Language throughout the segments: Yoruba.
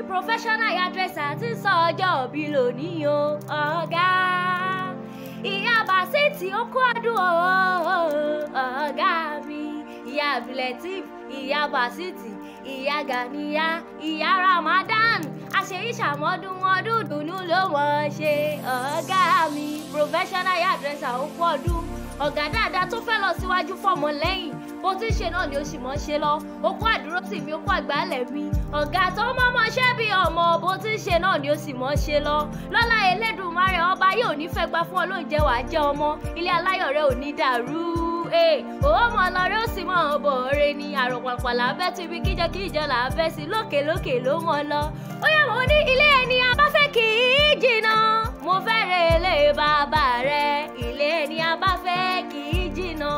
professional hairdresser ti sọ ọjọ́ òbí lónìí o ọ̀gá ìyá Bàsítì ó kú ọdún o ọ̀gá mi ìyá Abdulateef ìyá Bàsítì ìyá Ganiya ìyá Ramadan àṣeyíṣàmọ́dún ọdún dùnú ló wọ́n ṣe ọ̀gá mi professional hairdresser ó kú ọdún ọ̀gá dáadáa tó fẹ́ lọ síwájú fọmọ lẹ́yìn bó ti ń ṣe náà ni ó sì mọ́ ṣe lọ okó àdúró tì mí okó àgbálẹ̀ mi ọ̀gá tó mọ́mọ́ ṣẹ́ bí ọmọ bó ti ń ṣe náà ni ó sì mọ́ ṣe lọ lọ́lá Elédùmarè ọba yóò ní fẹ́ gba fún ọ lóúnjẹ wàá jẹ́ ọmọ ilé aláyọ̀ rẹ ò ní dàrú òwò mọ lọrẹ ó sì mọ ọbọ rẹ ni àròpàpà làbẹ tó ibi kíjọ kíjọ làbẹ sí lókè lókè ló mọ lọ ó yẹ mo ní ilé ẹni abáfẹ́ kì í jìnnà mo fẹ́ rè lé bàbá rẹ ilé ẹni abáfẹ́ kì í jìnnà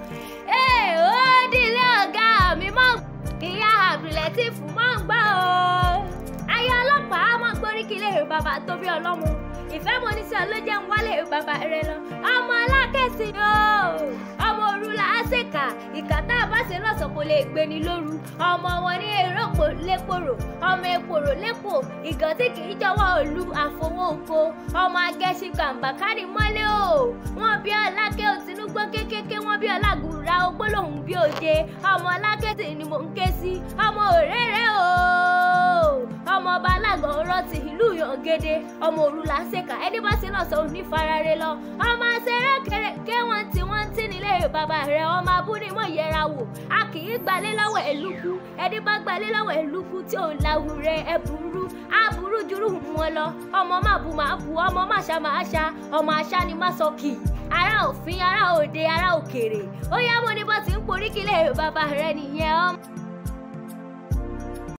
ó dìlé ọ̀gá mi mọ́ ìyá Abdulateef mọ́ ń gbọ́ o ayé ọlọ́pàá mọ́ gbóríkìlẹ̀ bàbá tó bí ọlọ́mọ ìfẹ́ mo ní sí ọ ló jẹ́ ń wálé bàbá rẹ lọ ọmọ alákẹ́sì o ọmọ òru là á ṣèkà ìkà tá a bá ṣe lọ́sàn kò lè gbé ni lóru ọmọ wọn ní èròpò lépòrò ọmọ èpòrò lépò ìgàn tí kì í jọ̀wọ́ òlu àfọwọ́ oko ọmọ agẹ́sí gbàǹbà kárí mọ́lé o wọn bí ọlákẹ́ òtínúgbó kékeré wọn bí ọlágùnra ogbólóhùn bí òde ọmọ alákẹ́tì ni mò ń ké sí ọmọ òréré o ọmọ ọba alágọ̀ ọ̀rọ̀ ti ìlú yọ̀gẹ́dẹ́ ọmọ òru là ń ṣèkà ẹni bá sí lọ́sọ̀ òní farare lọ ọmọ ṣeré kéré wọ́n ti wọ́n ti nílé bàbá rẹ̀ ọmọ abúlé mọ̀ yẹra wò a kì í gbalé lọ́wọ́ ẹ̀lúkú ẹni bá gbalé lọ́wọ́ ẹ̀lúkú tí ò láwù rẹ̀ ẹ̀ burú á burú jùrù wọn lọ ọmọ má bu má bu ọmọ má ṣá má ṣá ọmọ aṣá ni má sọ kì í ará òfin ará òde ará òkèrè ó yá mo ní bó ti ń poríkìlẹ̀ bàbá rẹ̀ nìyẹn ọmọ.